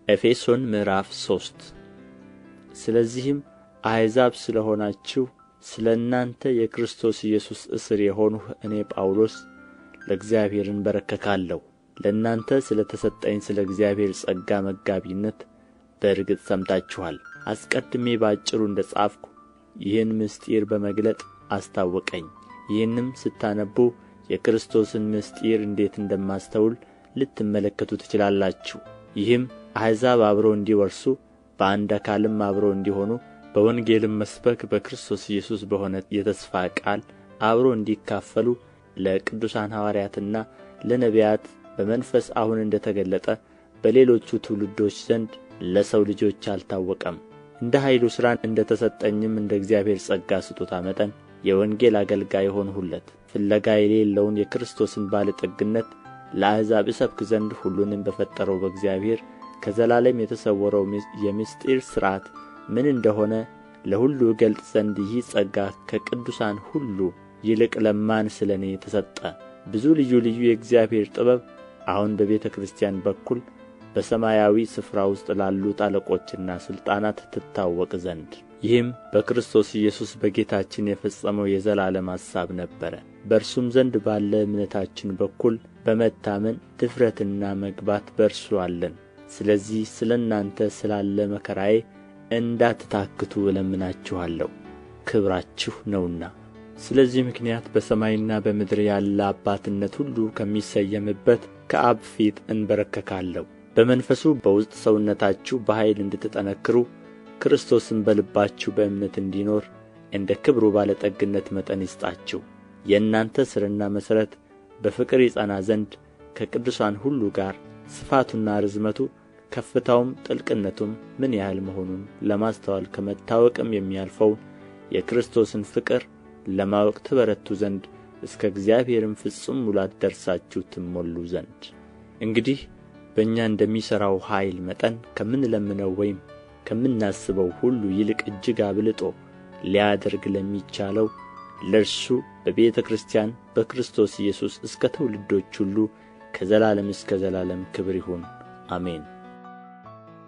ኤፌሶን ምዕራፍ ሶስት ስለዚህም አሕዛብ ስለ ሆናችሁ ስለ እናንተ የክርስቶስ ኢየሱስ እስር የሆንሁ እኔ ጳውሎስ ለእግዚአብሔር እንበረከካለሁ ለእናንተ ስለ ተሰጠኝ ስለ እግዚአብሔር ጸጋ መጋቢነት በእርግጥ ሰምታችኋል አስቀድሜ በአጭሩ እንደ ጻፍሁ ይህን ምስጢር በመግለጥ አስታወቀኝ ይህንም ስታነቡ የክርስቶስን ምስጢር እንዴት እንደማስተውል ልትመለከቱ ትችላላችሁ ይህም አሕዛብ አብረው እንዲወርሱ በአንድ አካልም አብረው እንዲሆኑ በወንጌልም መስበክ በክርስቶስ ኢየሱስ በሆነ የተስፋ ቃል አብረው እንዲካፈሉ ለቅዱሳን ሐዋርያትና ለነቢያት በመንፈስ አሁን እንደ ተገለጠ በሌሎቹ ትውልዶች ዘንድ ለሰው ልጆች አልታወቀም እንደ ኃይሉ ሥራ እንደ ተሰጠኝም እንደ እግዚአብሔር ጸጋ ስጦታ መጠን የወንጌል አገልጋይ ሆንሁለት ፍለጋ የሌለውን የክርስቶስን ባለጠግነት ለአሕዛብ እሰብክ ዘንድ ሁሉንም በፈጠረው በእግዚአብሔር ከዘላለም የተሰወረው የምስጢር ሥርዓት ምን እንደሆነ ለሁሉ እገልጥ ዘንድ ይህ ጸጋ ከቅዱሳን ሁሉ ይልቅ ለማን ስለ እኔ ተሰጠ ብዙ ልዩ ልዩ የእግዚአብሔር ጥበብ አሁን በቤተ ክርስቲያን በኩል በሰማያዊ ስፍራ ውስጥ ላሉት አለቆችና ሥልጣናት ትታወቅ ዘንድ ይህም በክርስቶስ ኢየሱስ በጌታችን የፈጸመው የዘላለም ሐሳብ ነበረ በእርሱም ዘንድ ባለ እምነታችን በኩል በመታመን ድፍረትና መግባት በእርሱ አለን ስለዚህ ስለ እናንተ ስላለ መከራዬ እንዳትታክቱ እለምናችኋለሁ ክብራችሁ ነውና ስለዚህ ምክንያት በሰማይና በምድር ያለ አባትነት ሁሉ ከሚሰየምበት ከአብ ፊት እንበረከካለሁ በመንፈሱ በውስጥ ሰውነታችሁ በኃይል እንድትጠነክሩ ክርስቶስም በልባችሁ በእምነት እንዲኖር እንደ ክብሩ ባለጠግነት መጠን ይስጣችሁ የእናንተ ሥርና መሠረት በፍቅር ይጸና ዘንድ ከቅዱሳን ሁሉ ጋር ስፋቱና ርዝመቱ ከፍታውም ጥልቅነቱም ምን ያህል መሆኑን ለማስተዋል ከመታወቅም የሚያልፈውን የክርስቶስን ፍቅር ለማወቅ ትበረቱ ዘንድ እስከ እግዚአብሔርም ፍጹም ሙላት ደርሳችሁ ትሞሉ ዘንድ እንግዲህ በእኛ እንደሚሠራው ኃይል መጠን ከምንለምነው ወይም ከምናስበው ሁሉ ይልቅ እጅግ አብልጦ ሊያደርግ ለሚቻለው ለእርሱ በቤተ ክርስቲያን በክርስቶስ ኢየሱስ እስከ ትውልዶች ሁሉ ከዘላለም እስከ ዘላለም ክብር ይሁን አሜን